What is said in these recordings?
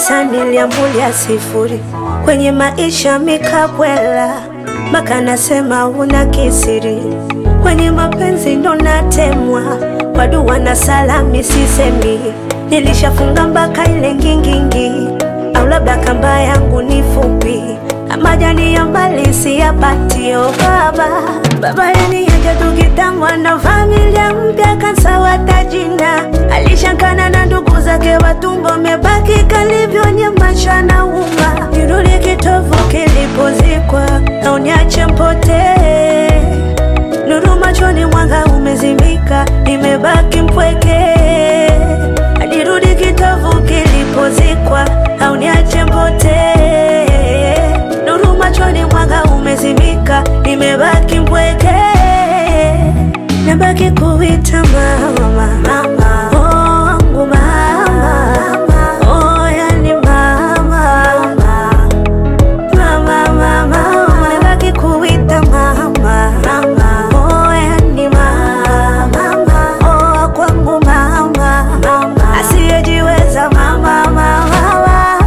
pesa niliambulia sifuri kwenye maisha mikabwela, mpaka nasema una kisiri kwenye mapenzi ndo natemwa kwa dua na salami sisemi, nilishafunga mpaka ile ngingingi, au labda kamba yangu ni fupi, amajani ya mbali siyapatio baba baba yeniaja tukitangwa na familia mpya kansawata jina, alishangana na ndugu zake watumbo, mebaki kalivyonyamacha na uma, nirudi kitovu kilipozikwa, au niache mpotee nuru machoni, mwanga umezimika, nimebaki mpweke. Nirudi kitovu kilipozikwa, au niache mpotee. Nuru machoni, mwanga umezimika, nimebaki mpweke. Nabaki kuita mama, mama, oh wangu mama, oh yani mama, mama, mama, mama, nabaki kuita mama, mama, oh yani mama, oh kwangu mama, mama, asiyejiweza mama, mama, mama.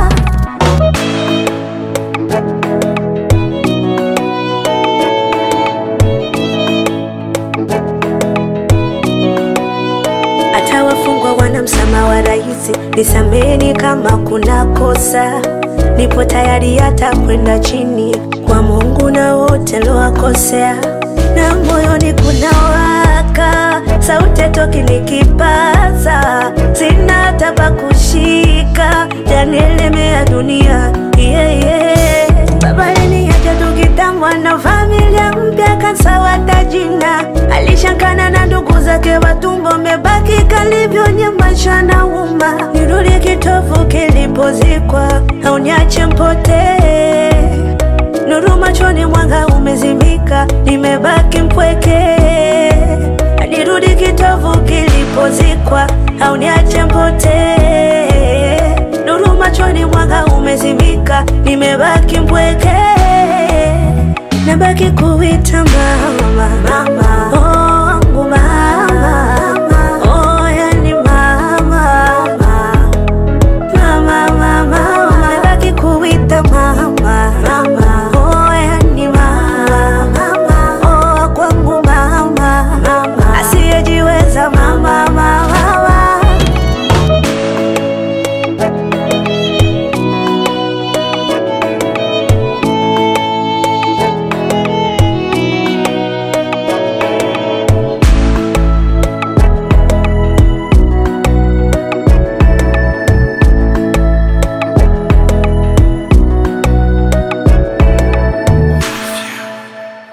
hata wafungwa wana msamaha wa rahisi. Nisameni kama kuna kosa, nipo tayari hata kwenda chini kwa Mungu na wote lowakosea, na moyoni kuna waka sauti toki nikipaza, sina hata pa kushika, janielemea dunia yeah, yeah. Baba yeniacha tukitangwa na familia mpya kansawata jina, alishangana na ndugu zake watumbo, mebaki kalivyonyamacha na uma, nirudi kitovu kilipozikwa, au niache mpotee. Nuru machoni, mwanga umezimika, nimebaki mpweke. Nirudi kitovu kilipozikwa, au niache mpotee. Nuru machoni, mwanga umezimika, nimebaki mpweke. Nabaki kuita mama, mama,